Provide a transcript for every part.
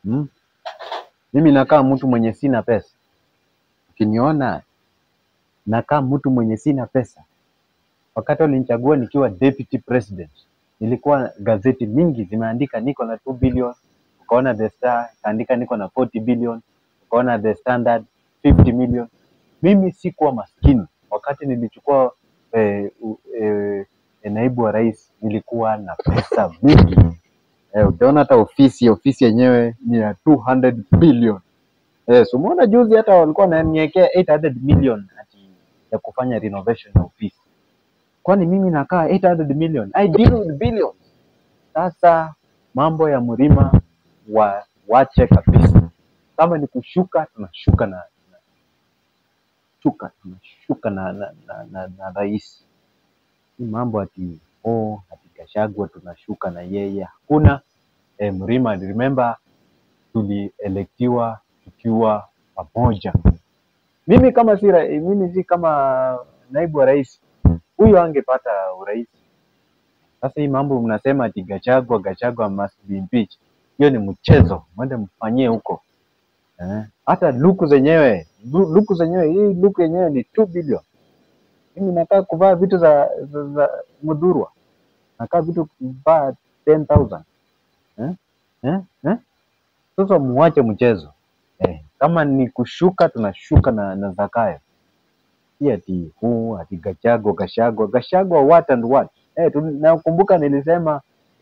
Hmm? Mimi nakaa mtu mwenye sina pesa. Ukiniona nakaa mtu mwenye sina pesa. Wakati walinichagua nikiwa deputy president, nilikuwa gazeti mingi zimeandika niko na 2 billion, ukaona The Star ikaandika niko na 40 billion, ukaona The Standard 50 million. Mimi sikuwa maskini wakati nilichukua eh, u- eh, eh, naibu wa rais, nilikuwa na pesa mingi eh, utaona hata ofisi ofisi yenyewe ni ya 200 billion. Eh, so umeona juzi hata walikuwa wananiwekea 800 million ati ya kufanya renovation ya ofisi. Kwani mimi nakaa 800 million? I deal with billions. Sasa mambo ya mlima wa wache kabisa. Kama ni kushuka tunashuka na, na shuka tunashuka na na, na, na, na rais. Hii mambo ati oh, ati Gachagua tunashuka na yeye hakuna. Eh, mlima remember tulielektiwa tukiwa pamoja. Mimi kama si ra- mimi si kama naibu wa rais, huyo angepata urais. Sasa hii mambo mnasema ati Gachagua, Gachagua must be impeached. Hiyo ni mchezo, mwende mfanyie huko eh. Hata luku zenyewe lu- luku zenyewe hii luku yenyewe ni 2 billion. Mimi nataka kuvaa vitu za, za, za Mudhurwa, nakaa vitu kuvaa 10,000 eh? Eh? Eh? Sasa muache mchezo eh. Kama ni kushuka tunashuka na, na Zakayo si ati huu ati Gachagua Gachagua Gachagua what and what eh, tu- nakumbuka nilisema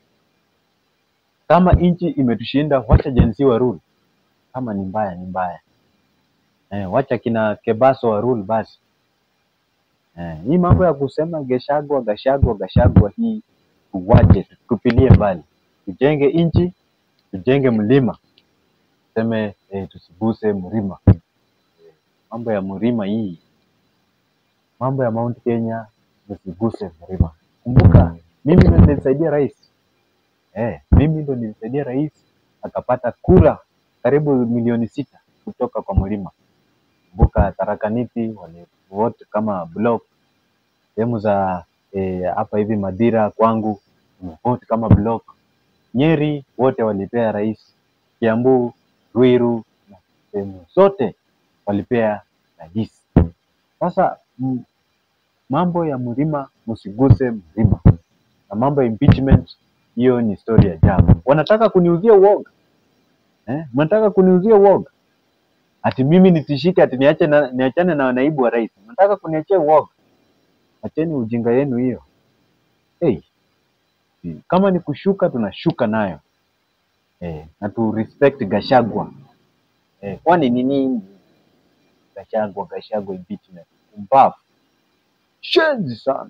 kama nchi imetushinda wacha jensi wa rule, kama ni mbaya ni mbaya eh, wacha kina Kebaso wa rule basi eh, hii mambo ya kusema Gachagua Gachagua Gachagua hii tuwache, tupilie mbali, tujenge nchi, tujenge mlima, tuseme eh, tusiguse mlima. Mambo ya mlima hii, mambo ya Mount Kenya tusiguse mlima. Kumbuka mimi ndo nilisaidia rais eh, mimi ndo nilisaidia rais akapata kura karibu milioni sita kutoka kwa mlima. Kumbuka Tarakaniti walivote kama block, sehemu za eh, hapa hivi Madira kwangu vote kama block. Nyeri wote walipea rais, Kiambu, Ruiru na sehemu zote walipea rais. Sasa m- mambo ya mlima msiguse mlima, na mambo ya impeachment hiyo ni story ya jana. Wanataka kuniuzia uoga eh? Mnataka kuniuzia uoga ati mimi nitishike ati niache na, niachane na naibu wa rais. Mnataka kuniachia uoga? Acheni ujinga yenu hiyo. Hey, kama ni kushuka tunashuka nayo eh, na tu respect Gachagua eh, kwani ni nini? Gachagua Gachagua impeachment mbavu shenzi sana,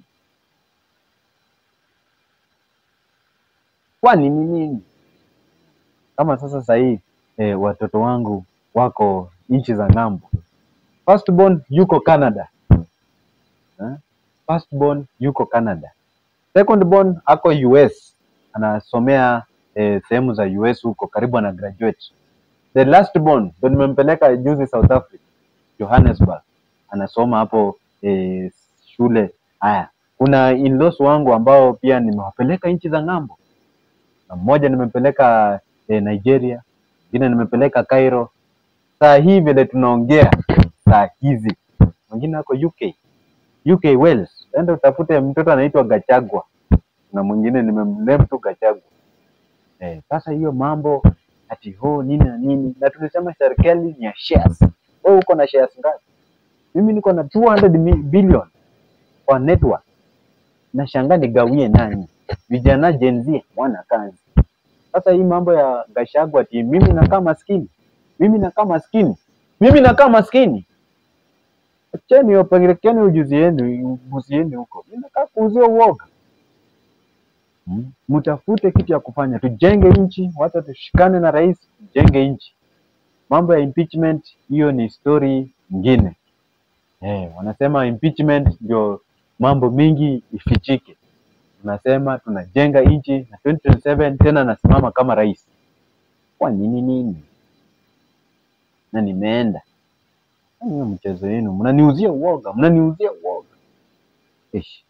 kwani ni nini? Kama sasa sahii eh, watoto wangu wako nchi za ng'ambo, firstborn yuko Canada eh? Firstborn yuko Canada, secondborn ako US anasomea eh, sehemu za US huko karibu ana graduate. The lastborn ndo nimempeleka juzi South Africa, Johannesburg, anasoma hapo eh, shule. Haya, kuna in-laws wangu ambao pia nimewapeleka nchi za ng'ambo, na mmoja nimempeleka eh, Nigeria, mwingine nimepeleka Cairo. Saa hii vile tunaongea saa hizi, mwingine ako UK, UK Wales. Enda utafute mtoto anaitwa Gachagua na mwingine nimemname tu Gachagua. Eh, sasa hiyo mambo ati ho nini na nini, na tulisema serikali ni ya shares. Wewe uko na shares ngapi? Mimi niko na 200 mi- billion kwa network. Nashangaa nigawie nani? Vijana Gen Z wana kazi. Sasa hii mambo ya Gachagua ati mimi nakaa maskini, mimi nakaa maskini, mimi nakaa maskini. Acheni wapelekeni ujuzi yenu, ujuzi yenu huko. Mimi nakaa kuuzia uoga. Mm. Mtafute kitu ya kufanya, tujenge nchi, wacha tushikane na rais, tujenge nchi. Mambo ya impeachment hiyo ni story nyingine. Eh, wanasema impeachment ndio mambo mingi ifichike. Tunasema tunajenga nchi na 2027 tena nasimama kama rais. Kwa nini nini? Na nimeenda. Hiyo mchezo yenu, mnaniuzia uoga, mnaniuzia uoga. Ish.